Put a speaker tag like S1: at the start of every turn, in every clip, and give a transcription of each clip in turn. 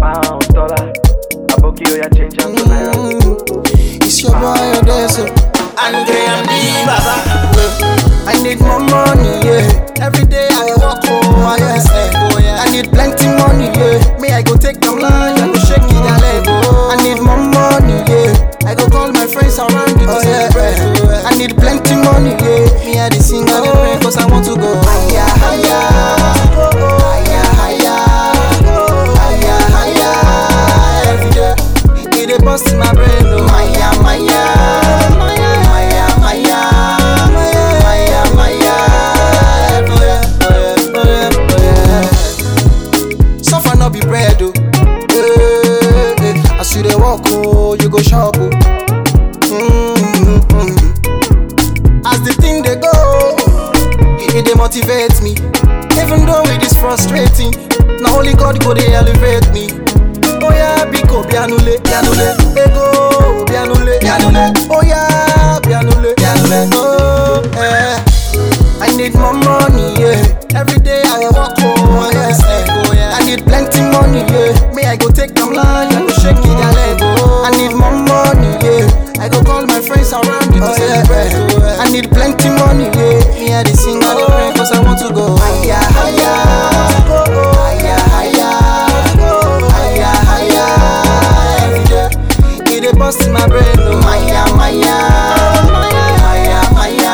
S1: pound, dollar. Aboki, oh yeah, change am to naira.
S2: Mm, It's your boy Odeso.
S3: Andre and the Baba.
S2: I need more money, yeah. Every day I dey work oh, yes, eh. I need plenty money, yeah. Me I go take them line, I go shake it a leg, oh. I need more money, yeah. I go call my friends around you to celebrate. oh. I need plenty money, yeah. Me I dey sing, I dey pray 'cause I want to go higher, higher, higher, higher, higher, higher. Every day, it dey bust in my brain, oh. Maya, Maya, Maya, Maya, Maya, Maya, Maya. Oh yeah, oh yeah, oh yeah, oh yeah. Suffer no be bread, oh. Eh, eh. As you dey walk, oh, you go shop, oh. Mm-hmm. As the thing they go, it dey motivate me. Even though it is frustrating, na only God go dey elevate me. Oh yeah, biko bianule, bianule, ego bianule, bianule. Oh yeah, bianule, bianule. Oh eh. I need more money, yeah. Every day I walk home, yes, eh. I need plenty money, yeah. Me I go take them line, I go shake it a leg, oh. I need more money, yeah. I go call my friends around you to celebrate. I need plenty money, yeah. Me I dey sing, I dey pray 'cause I want to go higher, higher, higher, higher, higher, higher. Every day, it dey bust in my brain, oh. Maya, Maya, Maya, Maya, Maya,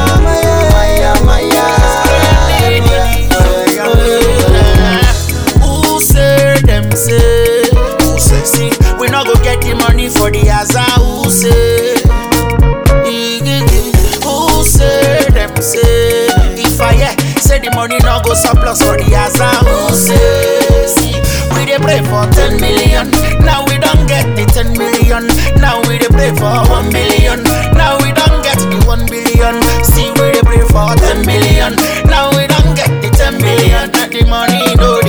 S2: Maya, Maya.
S3: Who say them say? Who say? See, we not go get the money for the Aza. Who say? Who say them say? If I yeah, say the money not go surplus for the Aza. Who say? See, we dey pray for ten million. Now we don't get the ten million. Now we dey pray for one million. Now we don't get the one billion. See, we dey pray for ten million. Now we don't get the ten million. That the money no